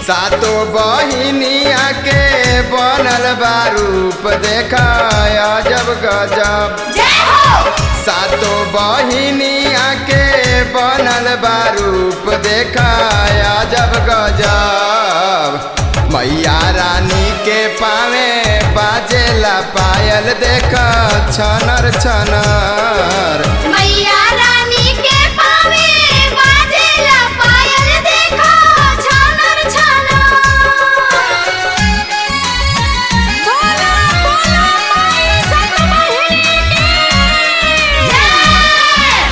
सातो बहिनिया के बनल बा रूप देखाया जब गजब जय हो सातो बहिनिया के बनल बा रूप देखाया जब गजब मैया रानी के पावे बाजेला पायल देख छनर छनर मैया रानी के पावे बाजेला पायल देखो छानर छानर बोला बोला माई सतमहिनी की जय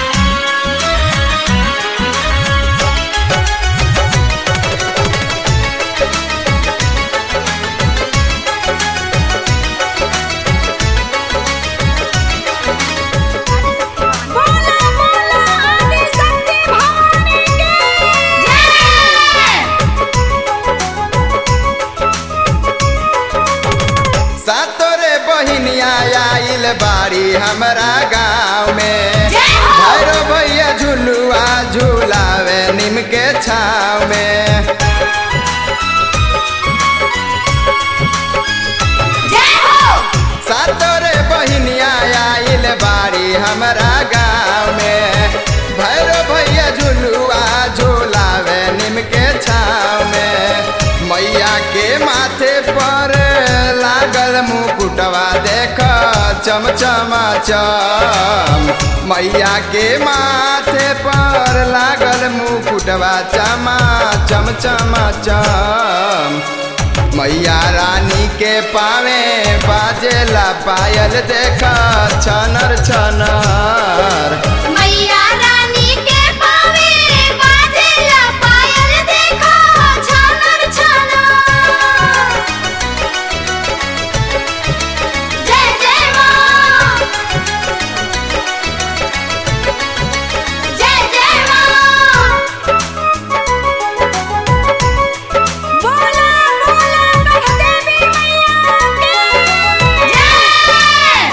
बोला बोला आदि शक्ति भवानी की जय सातो रे बहिनिया आइल बाड़ी हमरा गाँव में जय हो भैरो भैया झुलुआ झुलावे नीम के छाव में जय हो सातो रे बहिनिया आइल बाड़ी हमरा गाँव में भैरो भैया झुलुआ झुलावे नीम के छाव में मैया के माथे पर लागल मुकुटवा देख चमचमा चम मैया के माथे पर लागल मुकुटवा चमा चमचमा चम मैया रानी के पावे बाजेला पायल देखा छनर छनर मैया रानी के पावे बाजेला पायल देखो छानर छानर जय जय माँ जय जय माँ बोला बोला देवी मैया की जय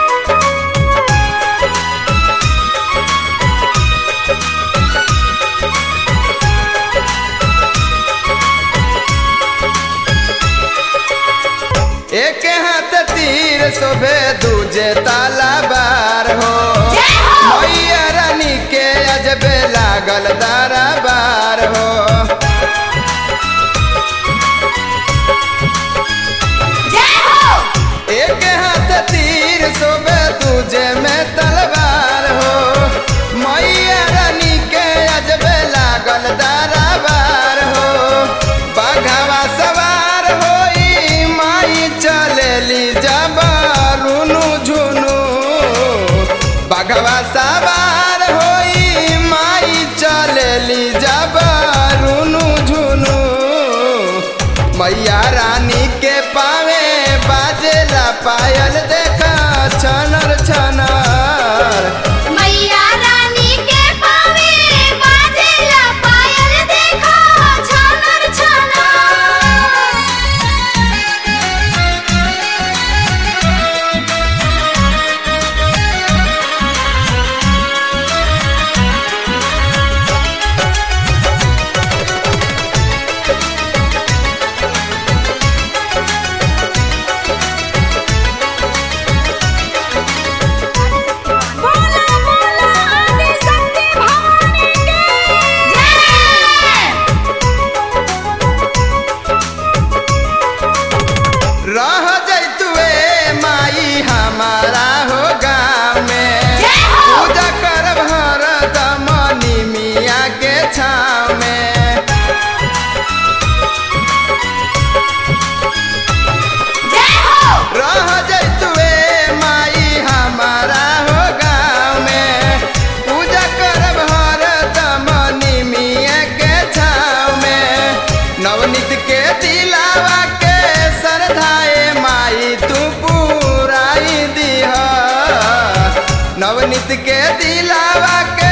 एक हाथ तीर शोभे दूजे ताला बार हो जय हो मैया रानी के अजबे लागल दारा बार हो जय हो एक हाथ तीर शोभे दूजे में तलवार हो मैया रानी के अजबे लागल दारा बार हो बाघावा सवार होई माई चलेली जबारुनु झुनु बाघवा सवार होई माई चलेली जबारुनु झुनु मैया रानी के पावे बाजेला पायल देखा छनर छनर मैया रानी के पावे बाजेला पायल देखो छानर बोला बोला आदि शक्ति भवानी की जय रह जैतुए माई हमारा हो गाँव में जय हो पूजा करब हरदम निमिया के छाव में जय हो रह जैतुए माई हमारा हो गाँव में पूजा करब हरदम निमिया के छाव में नवनीत के दिलावा के श्रद्धाए माई तू पुराई दिह नवनीत के दिलावा के